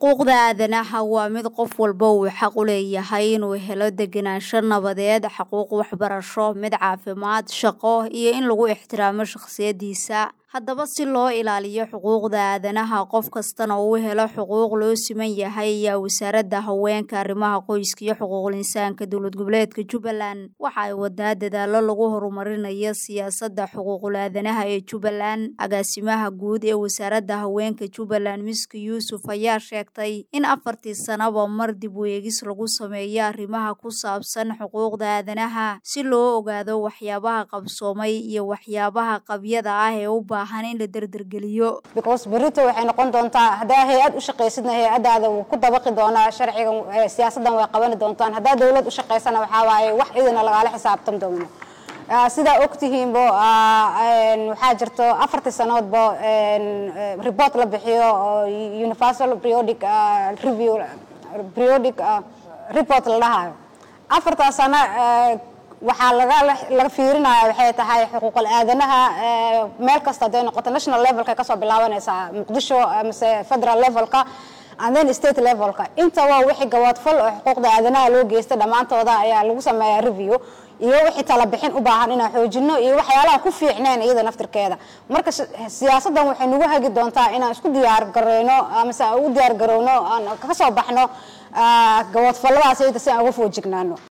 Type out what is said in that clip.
xuquuqda aadanaha waa mid qof walba uu xaq u leeyahay inuu helo degenaansho nabadeed xuquuq waxbarasho mid caafimaad shaqo iyo in lagu ixtiraamo shakhsiyadiisa haddaba si loo ilaaliyo xuquuqda aadanaha qof kastana uu helo xuquuq loo siman yahay ayaa wasaaradda haweenka arrimaha qoyska iyo xuquuqul insaanka dowlad goboleedka jubbaland waxa ay wadaa dadaalo lagu horumarinayo siyaasadda xuquuqul aadanaha ee jubbaland agaasimaha guud ee wasaaradda haweenka jubbaland miski yuusuf ayaa sheegtay in afartii sanaba mar dib u eegis lagu sameeyo arrimaha ku saabsan xuquuqda aadanaha si loo ogaado waxyaabaha qabsoomay iyo waxyaabaha qabyada ah ee u baahan in la derdergeliyo because berito waxay noqon doontaa haddaa hay-ad u shaqaysidna hay-adaada wuu ku dabaqi doonaa sharciga siyaasadan way qabani doontaan haddaa dowlad u shaqaysana waxaa waaye wax idina lagaala xisaabtan doono sidaa ogtihiinbo waxaa jirto afartii sanoodba report la bixiyo oo universal periodic review periodic report la dhahayo afartaa sano waxaa laga fiirinaya waxay tahay xuquuqul aadanaha meel kasta haday noqoto national levelka kasoo bilaabanaysaa muqdisho mise federal levelka and then state levelka intaba wixii gawaadfal oo xuquuqda aadanaha loo geysta dhammaantooda ayaa lagu sameeyaa review iyo wixii tala bixin u baahan inaan xoojino iyo waxyaalaha ku fiicneen iyada naftirkeeda marka siyaasadan waxay nagu hagi doontaa inaan isku diyaar gareyno mise aan ugu diyaar garowno aan kasoo baxno gawaadfalladaas iyada si aan uga foojignaano